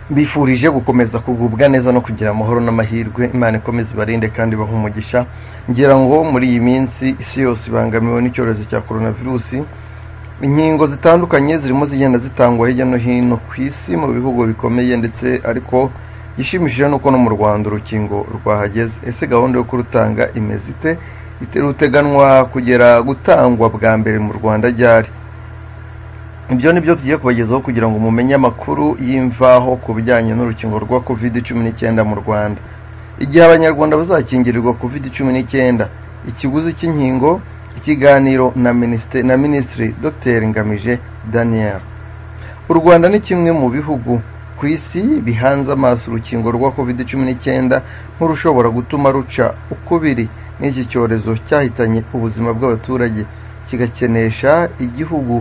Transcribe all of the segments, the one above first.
mbifurije gukomeza kugubwa neza no kugira amahoro n'amahirwe imana ikomeze ibarinde kandi ibahe umugisha ngira ngo muri iyi minsi isi yose ibangamiwe n'icyorezo cya coronavirusi inkingo zitandukanye zirimo zigenda zitangwa hirya no hino ku isi mu bihugu bikomeye ndetse ariko igishimishije ni uko no mu rwanda urukingo rwahageze ese gahunda yo kurutanga imeze ite ruteganwa kugera gutangwa bwa mbere mu rwanda ryari ibyo ni byo tugiye kubagezaho kugira ngo mumenye amakuru y'imvaho ku bijyanye n'urukingo rwa kovide cumi n'icyenda mu rwanda igihe abanyarwanda bazakingirirwa kovide cumi n'icyenda ikiguzi cy'inkingo ikiganiro na minisitiri na minisitiri dr ngamije daniel u rwanda ni kimwe mu bihugu ku isi bihanze amaso urukingo rwa kovide cumi n'icyenda nk'urushobora gutuma ruca ukubiri n'iki cyorezo cyahitanye ubuzima bw'abaturage kigakenesha igihugu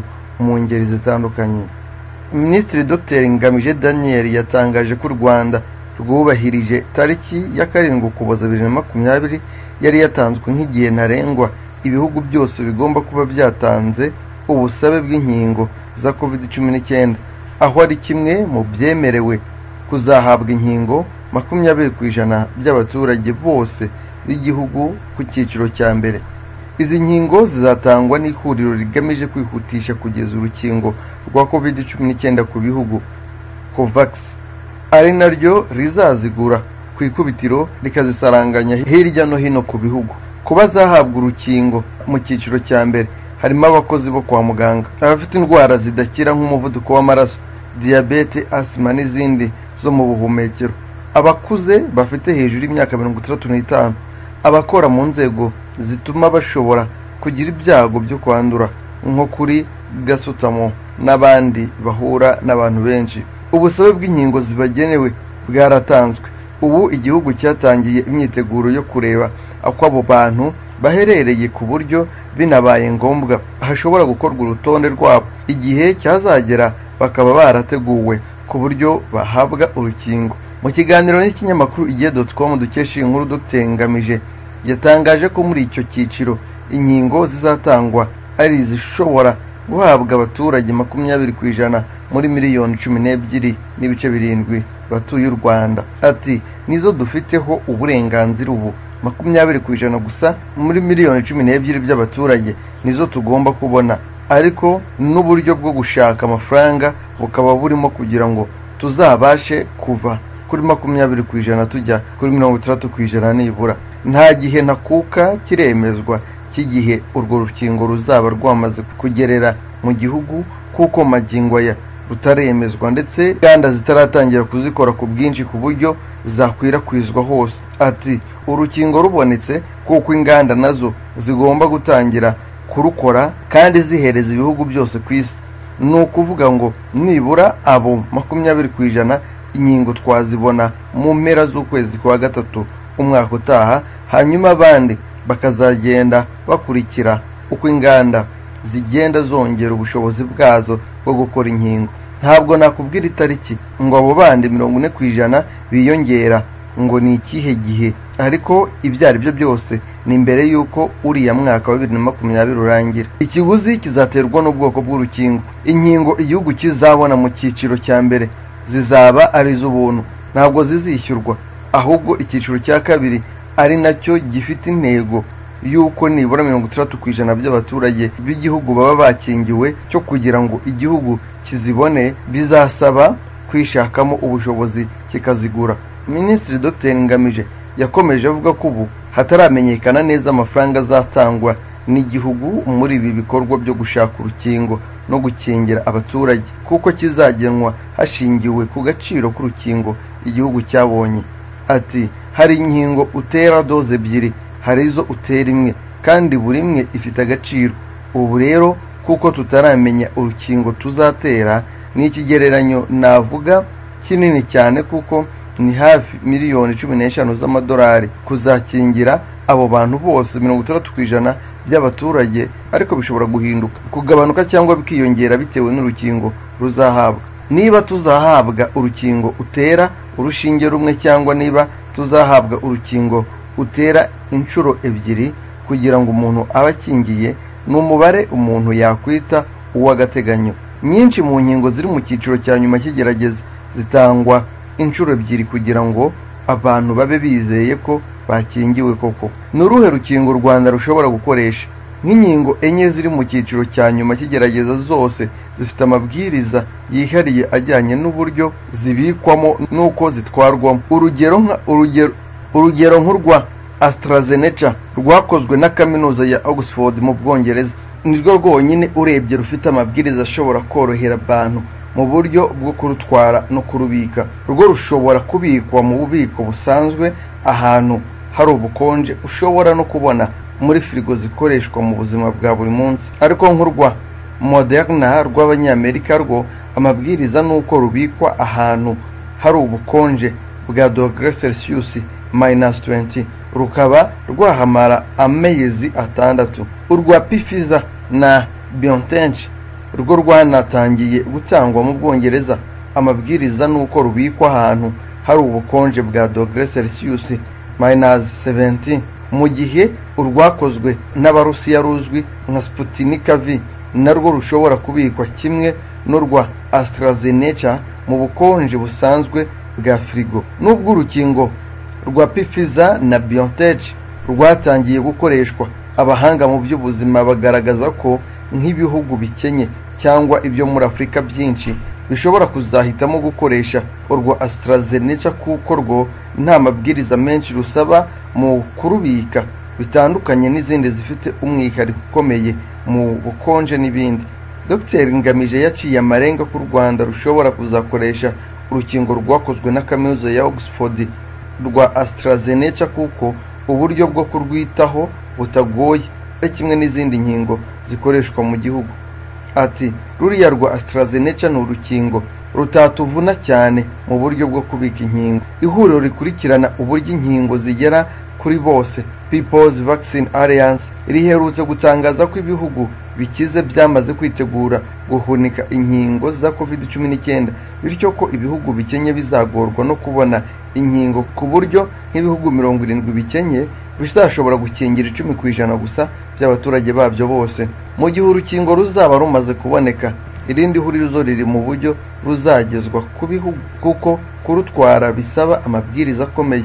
mu ngeri zitandukanye minisitiri dr ngamije daniel yatangaje ko u rwanda rwubahirije tariki ya karindwi ukuboza bibiri na makumyabiri yari yatanzwe nk'igihe ntarengwa ibihugu byose bigomba kuba byatanze ubusabe bw'inkingo za covid cumi n'icyenda aho ari kimwe mu byemerewe kuzahabwa inkingo makumyabiri ku ijana by'abaturage bose b'igihugu ku cyiciro cya mbere izi nkingo zizatangwa n'ihuriro rigamije kwihutisha kugeza urukingo rwa covid cumi n'icyenda ku bihugu covax ari naryo rizazigura ku ikubitiro rikazisaranganya hirya no hino ku bihugu ku bazahabwa urukingo mu cyiciro cya mbere harimo abakozi bo kwa muganga abafite indwara zidakira nk'umuvuduko w'amaraso diyabete asima n'izindi zo mu buhumekero abakuze bafite hejuru y'imyaka mirongo itandatu n'itanu abakora mu nzego zituma bashobora kugira ibyago byo kwandura nko kuri gasutamo n'abandi bahura n'abantu benshi ubusabe bw'inkingo zibagenewe bwaratanzwe ubu igihugu cyatangiye imyiteguro yo kureba uko abo bantu baherereye ku buryo binabaye ngombwa hashobora gukorwa urutonde rwabo igihe cyazagera bakaba barateguwe ku buryo bahabwa urukingo mu kiganiro n'ikinyamakuru igihe dotcom dukesha iyi nkuru dutengamije yatangaje ko muri icyo cyiciro inkingo zizatangwa ari izishobora guhabwa abaturage makumyabiri ku ijana muri miliyoni cumi n'ebyiri n'ibice birindwi batuye u rwanda ati nizo dufiteho uburenganzira ubu makumyabiri ku ijana gusa muri miliyoni cumi n'ebyiri by'abaturage nizo tugomba kubona ariko n'uburyo bwo gushaka amafaranga bukaba burimo kugira ngo tuzabashe kuva kuri makumyabiri ku ijana tujya kuri mirongo itandatu ku ijana nibura nta gihe ntakuka kiremezwa cy'igihe urwo rukingo ruzaba rwamaze kugerera mu gihugu kuko magingo aya rutaremezwa ndetse inganda zitaratangira kuzikora ku bwinshi ku buryo zakwirakwizwa hose ati urukingo rubonetse kuko inganda nazo zigomba gutangira kurukora kandi zihereza ibihugu byose ku isi ni ukuvuga ngo nibura abo makumyabiri ku ijana inkingo twazibona mu mpera z'ukwezi kwa gatatu umwaka utaha hanyuma abandi bakazagenda bakurikira uko inganda zigenda zongera ubushobozi bwazo bwo gukora inkingo ntabwo nakubwira itariki ngo abo bandi mirongo ine ku ijana biyongera ngo ni ikihe gihe ariko ibyo ari byo byose ni mbere y'uko uriya mwaka wa bibiri na makumyabiri urangira ikiguzi kizaterwa n'ubwoko bw'urukingo inkingo igihugu kizabona mu cyiciro cya mbere zizaba ari iz'ubuntu ntabwo zizishyurwa ahubwo icyiciro cya kabiri ari nacyo gifite intego y'uko nibura mirongo itandatu ku ijana by'abaturage b'igihugu baba bakingiwe cyo kugira ngo igihugu kizibone bizasaba kwishakamo ubushobozi kikazigura minisitiri dr ngamije yakomeje avuga ko ubu hataramenyekana neza amafaranga azatangwa n'igihugu muri ibi bikorwa byo gushaka urukingo no gukingira abaturage kuko kizagenwa hashingiwe ku gaciro k'urukingo igihugu cyabonye ati hari inkingo utera doze ebyiri hari izo utera imwe kandi buri imwe ifite agaciro ubu rero kuko tutaramenya urukingo tuzatera ni ikigereranyo navuga kinini cyane kuko ni hafi miliyoni cumi n'eshanu z'amadolari kuzakingira abo bantu bose mirongo itandatu ku ijana by'abaturage ariko bishobora guhinduka kugabanuka cyangwa bikiyongera bitewe n'urukingo ruzahabwa niba tuzahabwa urukingo utera urushinge rumwe cyangwa niba tuzahabwa urukingo utera inshuro ebyiri kugira ngo umuntu abe akingiye ni umubare umuntu yakwita uw'agateganyo nyinshi mu nkingo ziri mu cyiciro cya nyuma cy'igerageza zitangwa inshuro ebyiri kugira ngo abantu babe bizeye ko bakingiwe koko ni uruhe rukingo u rwanda rushobora gukoresha nk'inkingo enye ziri mu cyiciro cya nyuma cy'igerageza zose zifite amabwiriza yihariye ajyanye n'uburyo zibikwamo n'uko zitwarwamo urugero nka urugero urugero nk'urwa AstraZeneca rwakozwe na kaminuza ya Oxford mu Bwongereza nirwo rwonyine urebye rufite amabwiriza ashobora korohera abantu mu buryo bwo kurutwara no kurubika rwo rushobora kubikwa mu bubiko busanzwe ahantu hari ubukonje ushobora no kubona muri firigo zikoreshwa mu buzima bwa buri munsi ariko nk'urwa moderna rw'abanyamerika rwo amabwiriza ni uko rubikwa ahantu hari ubukonje bwa dogere selisiyusi minus 20 rukaba rwahamara amezi atandatu urwa pifiza na biontech rwo rwanatangiye gutangwa mu bwongereza amabwiriza ni uko rubikwa ahantu hari ubukonje bwa dogere celsius minus 70 mu gihe urwakozwe n'abarusiya ruzwi nka sputinka v narwo rushobora kubikwa kimwe n'urwa astrazeneca mu bukonje busanzwe bwa firigo n'ubwo urukingo rwa Pfizer na BioNTech rwatangiye gukoreshwa abahanga mu by'ubuzima bagaragaza ko nk'ibihugu bikenye cyangwa ibyo muri Afurika byinshi bishobora kuzahitamo gukoresha urwa AstraZeneca kuko rwo nta mabwiriza menshi rusaba mu kurubika bitandukanye n'izindi zifite umwihariko ukomeye mu bukonje n'ibindi Dr Ngamije yaciye amarenga ko u Rwanda rushobora kuzakoresha urukingo rwakozwe na kaminuza ya Oxford rwa AstraZeneca kuko uburyo bwo kurwitaho butagoye ari kimwe n'izindi nkingo zikoreshwa mu gihugu ati ruriya rwa AstraZeneca ni urukingo rutatuvuna cyane mu buryo bwo kubika inkingo ihuriro rikurikirana uburyo inkingo zigera kuri bose People's Vaccine Alliance riherutse gutangaza ko ibihugu bikize byamaze kwitegura guhunika inkingo za COVID-19 bityo ko ibihugu bikenye bizagorwa no kubona inkingo ku buryo nk'ibihugu mirongo irindwi bikenye bizashobora gukingira icumi ku ijana gusa by'abaturage babyo bose mu gihe urukingo ruzaba rumaze kuboneka irindi huriro riri mu buryo ruzagezwa ku bihugu kuko kurutwara bisaba amabwiriza akomeye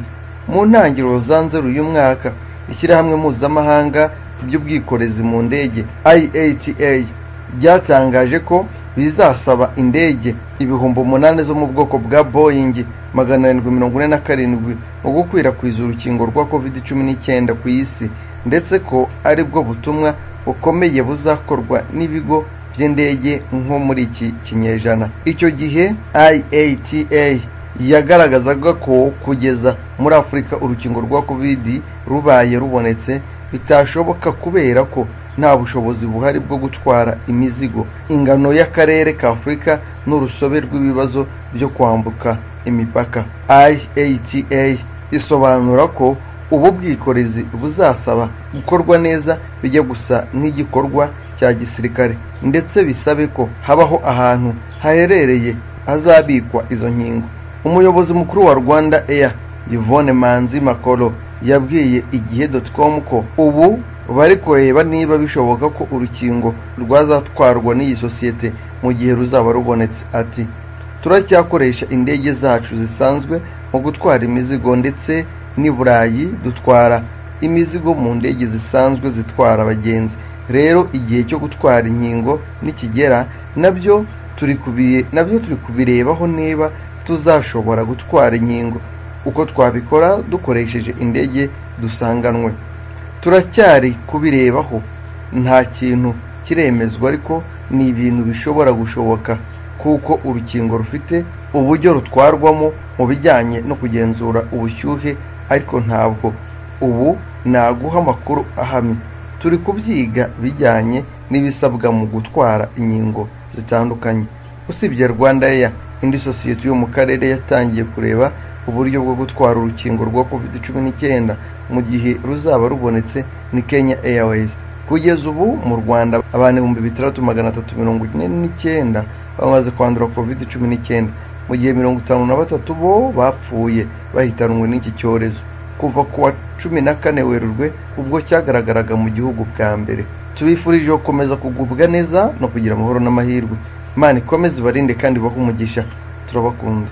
mu ntangiriro za nzeru y'umwaka ishyirahamwe mpuzamahanga ry'ubwikorezi mu ndege IATA ryatangaje ko bizasaba indege ibihumbi umunani zo mu bwoko bwa Boeing magana arindwi mirongo ine na karindwi mu gukwirakwiza urukingo rwa covid cumi n'icyenda ku isi ndetse ko ari bwo butumwa bukomeye buzakorwa n'ibigo by'indege nko muri iki kinyejana icyo gihe IATA yagaragazaga ko kugeza muri afurika urukingo rwa covid rubaye rubonetse bitashoboka kubera ko nta bushobozi buhari bwo gutwara imizigo ingano y'akarere ka afurika n'urusobe rw'ibibazo byo kwambuka imipaka iata isobanura ko ubu bwikorezi buzasaba gukorwa neza bijya gusa nk'igikorwa cya gisirikare ndetse bisabe ko habaho ahantu haherereye hazabikwa izo nkingo umuyobozi mukuru wa rwanda air yvonne manzi makoro yabwiye igihe com ko ubu bari kureba niba bishoboka ko urukingo rwazatwarwa n'iyi sosiyete mu gihe ruzaba rubonetse ati turacyakoresha indege zacu zisanzwe mu gutwara imizigo ndetse n'i burayi dutwara imizigo mu ndege zisanzwe zitwara abagenzi rero igihe cyo gutwara inkingo nikigera nabyo turi nabyo turi kubirebaho niba tuzashobora gutwara inkingo uko twabikora dukoresheje indege dusanganwe turacyari kubirebaho nta kintu kiremezwa ariko ni ibintu bishobora gushoboka kuko urukingo rufite uburyo rutwarwamo mu bijyanye no kugenzura ubushyuhe ariko ntabwo ubu naguha amakuru ahamye turi kubyiga bijyanye n'ibisabwa mu gutwara inkingo zitandukanye usibye rwanda Air indi sosiyete yo mu karere yatangiye kureba uburyo bwo gutwara urukingo rwa covid cumi n'icyenda mu gihe ruzaba rubonetse ni kenya airways kugeza ubu mu rwanda abantu ibihumbi bitandatu magana atatu mirongo ine n'icyenda bamaze kwandura covid cumi n'icyenda mu gihe mirongo itanu na batatu bo bapfuye bahitanwe n'iki cyorezo kuva ku wa cumi na kane werurwe ubwo cyagaragaraga mu gihugu bwa mbere tubifurije gukomeza kugubwa neza no kugira amahoro n'amahirwe imana ikomeze ibarinde kandi ibahe umugisha turabakunda